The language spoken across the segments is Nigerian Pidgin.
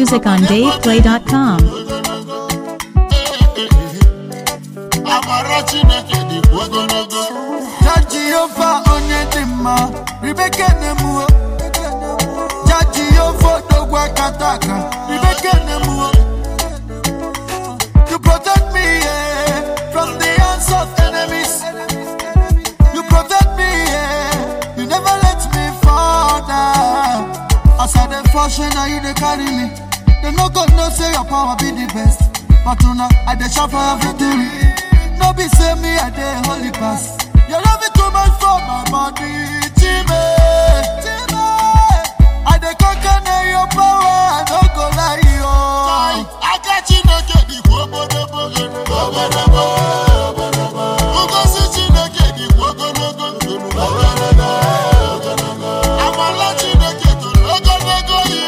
music on DavePlay.com. amara chineke dị ogologo Ja Jehova onye dị mma ribeke nemuo Ja Jehova odogwu akata aka ribeke nemuo You protect me yeah, from the hands of enemies You protect me yeah, you never let me fall down As I dey fall shey na you dey carry me They no go know say your power be the best But una I dey shout for your victory No be say me I dey holy pass Your love is too much for my body Chime Chime I dey conquer na your power I no go lie yo aka chineke dịkwa obodobo obodobo ngozi chineke dịkwa ogologo ogologo amala chineke toro ogologo ihe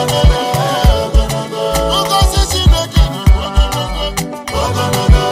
ngozi chineke dịkwa ogologo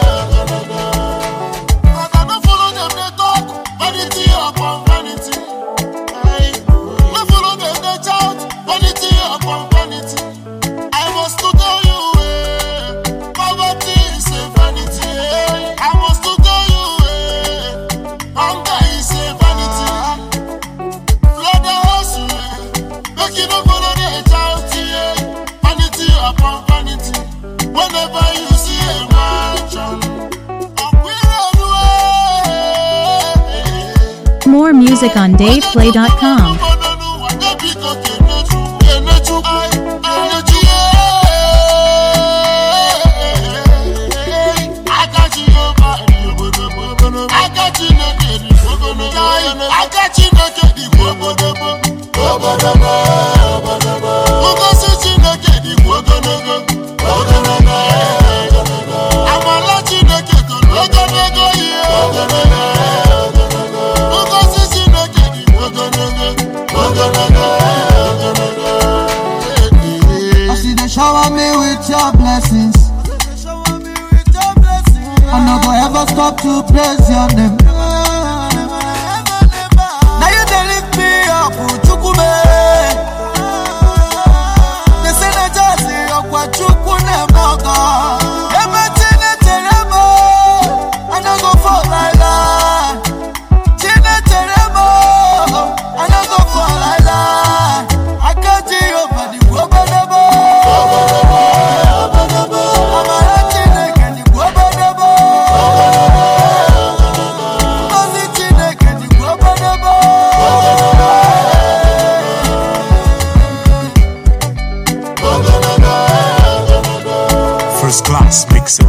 But I no follow them dey talk vanity upon vanity. No follow them dey shout vanity upon vanity. I must to tell you, eh, poverty is a vanity. Eh. I must to tell you, eh, hunger is a vanity. Flood the house, eh, make you no follow the shout, eh, vanity upon vanity. Whenever you see a mansion, eh, More music on DavePlay.com. Ngozi Chineke dịkwa ogologo ogologo amala Chineke toro ogologo ihe ogologo Ngozi Chineke dị ogologo, ogologo, ogologo. As you dey shower me with your blessings I no go ever stop to praise your name Now you dey lift me up, Chukwume. They say na just ọkwa Chukwu na-eme ọgọ. Ebe Chinechere m, I no go fall like that. Chinechere m, I no go fall like that. Aka Jehova dịkwa obodobo. Amara Chineke dịkwa obodobo. Ngozi Chineke dịkwa obodobo. First class mixing.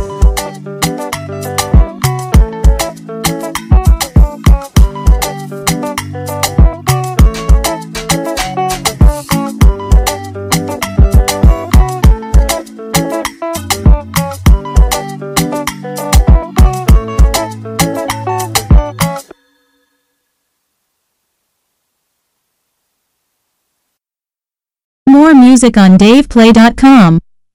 More music on DavePlay.com.